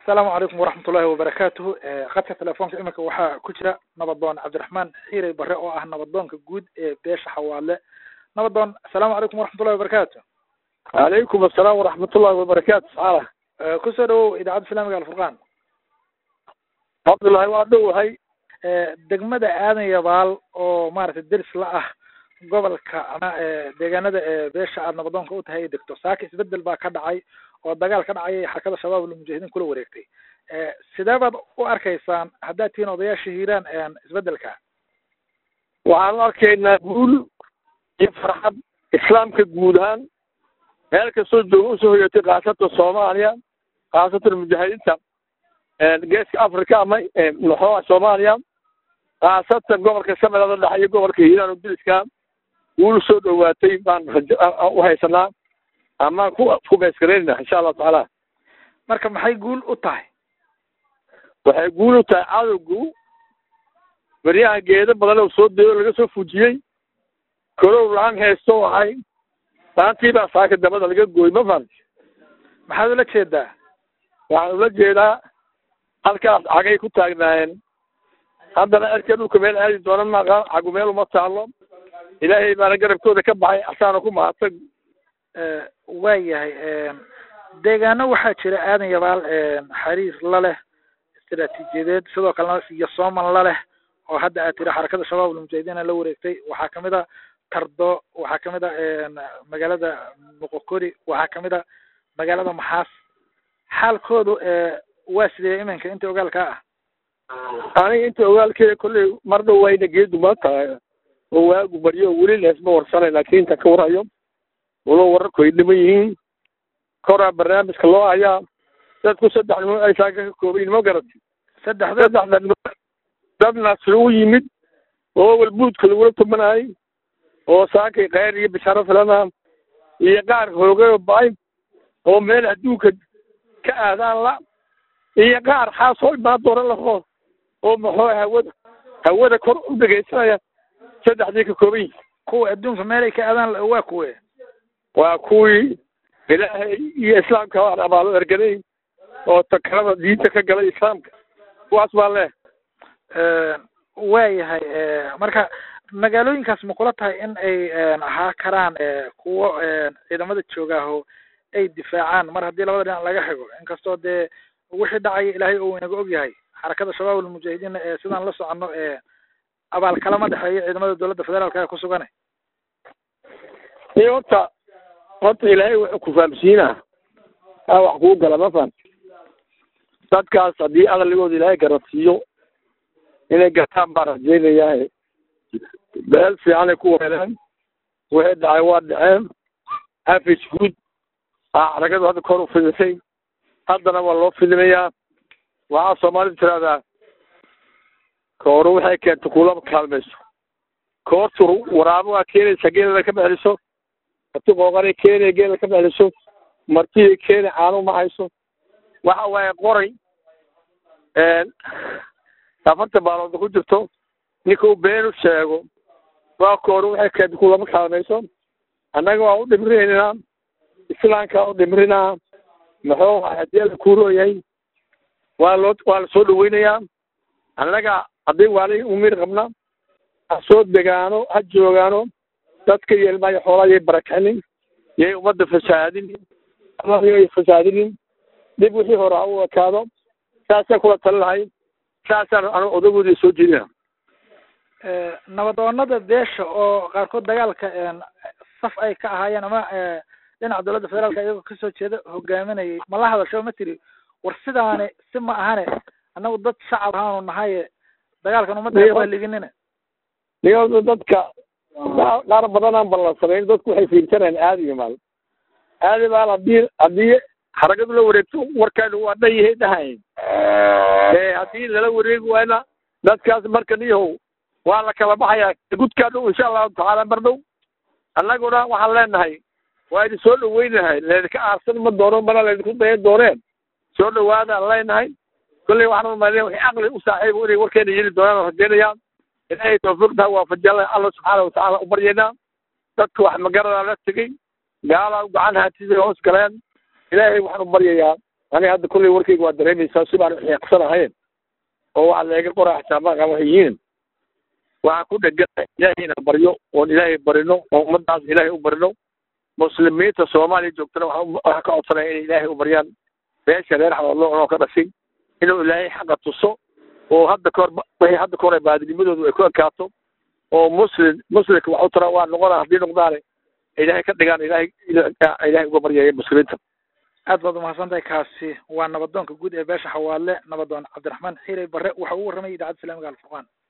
asalaamu calaykum waraxmatullahi wabarakaatuhu khadka telefoonka iminka waxaa ku jira nabadoon cabdiraxmaan xiirey bare oo ah nabadoonka guud ee beesha xawaadle nabadoon asalaamu calaykum waraxmatullahi wabarakaatu calaykum asalaam waraxmatullahi wabarakaatu saala kusoo dhawow idaacadda islaamiga alfurqaan cabdullahi waa dhowahay degmada aadan yabaal oo maaragtay deris la ah gobolka ama deegaanada beesha aad nabadoonka u tahay degto saaka isbedel baa ka dhacay oo dagaal ka dhacay xarakada shabaab almujaahidiin kula wareegtay sidee baad u arkaysaan haddaad tihiin odayaasha hiiraan isbedelka waxaan u arkaynaa guul iyo farxad islaamka guud ahaan meel kastoo jooga usoo hoyatay khaasatan soomaaliya khaasatan mujaahidiinta geeska africa ama maxooa soomaaliya khaasatan gobolka shabeellada dhexe iyo gobolka hiiraan oo diliska guul soo dhowaatay baan u haysanaa amaan ku ku beesgareynayna insha allahu tacaala marka maxay guul u tahay waxay guul u tahay cadowgu beryaha geedo badan oo soo dayo laga soo fujiyey korow laan haysto waxay maantii baa saaka dabada laga gooy ma fahamti maxaad ula jeedaa waxaan ula jeedaa halkaas cagay ku taagnaayeen haddana erka dhulka meel aadi doona maaqa cagu meel uma taalo ilaahay baana garabkooda ka baxay asaana ku mahadsan waa yahay deegaano waxaa jira aadan yabaal xariir la leh istaraatiijiyadeed sidoo kalena iyo sooman la leh oo hadda aad tiri xarakada shabaab almujaahidiina la wareegtay waxaa kamid a tardo waxaa kamid a magaalada moqokori waxaa kamid a magaalada maxaas xaalkoodu waa sidee iminka inta ogaalkaa ah aniga inta ogaalkeeda kolley mar dhow wayna geedu ma tahay oo waagu baryo weli leesma warsanay laakiin inta ka warhayo walo wararku ay dhiman yihiin koraa barnaamijka loo hayaa dadku saddex nimo ay saaka ka koobayin ma garati saddex saddexda nimo dad nasri u yimid oo walbuudka lagula tumanayay oo saakay kheyr iyo bishaaro filana iyo qaar hoogay oo ba-ay oo meel adduunka ka aadaan la iyo qaar xaasoo imaan doona laho oo maxoo hawada hawada kor u dhegaysanaya saddexdii ka kooban yihin kuwa adduunka meelay ka aadaan waa kuwe waa kuwii ilaahay iyo islaamka waan abaalo ergaday oo takalada diinta ka galay islaamka kuwaas baa leh waa yahay marka magaalooyinkaas ma kula tahay in ay ahaa karaan kuwo ciidamada joogaaho ay difaacaan mar haddii labada dhinac laga xigo inkastoo dee wixii dhacaya ilaahay oo inaga og yahay xarakada shabaab almujaahidiin ee sidaan la soconno abaal kalama dhexeeyo ciidamada dowladda federaalka ee ku sugane iyo horta horta ilaahay wuxuu ku fahamsiinaa aa wax kuu gala ma fahamti dadkaas haddii aqligooda ilaahay garansiiyo inay gartaan baan rajaynayaa beel fiicanay ku weeleen wixii dhacay waa dhaceen afis guud aa xaragadu hadda kor u fidisay haddana waa loo fidinayaa waxaa soomaalida tiraahdaa kooru waxay keenta kulama kaalmayso koortu waraabo waa keenaysa geelada ka baxliso marti qooqanay keenaya geela ka baxliso martiday keena caano ma hayso waxa waaye qoray afarta baalood ku jirto ninka uu beenu sheego waa kooru waxay keenta kulama kaalmayso annaga waa u dhimrinaynaa islaamka u dhimrinaa muxuu haddii la kuurooyahay waa loo waa la soo dhaweynayaa annaga haddii waali umir qabna ha soo degaano ha joogaano dadka iyo ilmaha iyo xoolaha yay barakicinin yay ummadda fasaadinin amay fasaadinin dib wixii hore ha u ekaado saasaan kula tali lahay saasaan anu odagoodii soo jeedina nabadoonada beesha oo qaarkood dagaalka saf ay ka ahaayeen ama dhinaca dowladda federaalka iyagoo kasoo jeeda hogaaminayay ma la hadasho ma tiri war sidaani si ma ahane annagu dad shacab ahaanu nahaye dagaalkan ummadda waa liginina niyo dadka qaar badanaan ballansanayn dadku waxay fiirsanayaan aadi iyo maal aadi maal haddii haddii xaragadu la wareegto warkaanu waa dhan yahay dhahayn ee haddii lala wareegi waayna dadkaas marka niyahow waa la kala baxayaa gudkaa dhow insha allahu tacaala mar dhow annaguna waxaan leenahay waa idin soo dhaweynahay laydinka aarsan ma doono mana laydinku dayan dooneen soo dhawaadaan leenahay kolley waxaan umalinaya wixii caqli u saaxiibo inay warkeena yeli doonaan rajaynayaa ilaahay tawfiiqtaa waafajiyala alla subxaana watacaala u baryaynaa dadka wax magaradaa la tegey gaalaa gacan haatida hoos galeen ilaahay waxaan u baryayaa aniga hadda kulley warkayga waa dareemaysaa si baan uxiiqsanahayn oo waxaa leega qoraa xisaabaha waxay yihiin waxaan ku dhegana ilaahay inaan baryo oon ilaahay barino oo ummadaas ilaahay u barino muslimiinta soomaaliya joogtana waxaan ka codsanaya inay ilaahay u baryaan beesha reer xawadlo oo ka dhashay inuu ilaahay xaqa tuso oo hadda kahor wixii hadda kahor baadinimadoodu ay ku ekaato oo muslim muslimka wax u tara waa noqona haddii noqdaane ilaahay ka dhigaan ilaahay ilaahay uga baryaya muslimiinta aad baad umahadsantahay kaasi waa nabadoonka guud ee beesha xawaadle nabadoon cabdiraxmaan xiirey barre waxa uu warramayay idaacadda islaamiga alfurqaan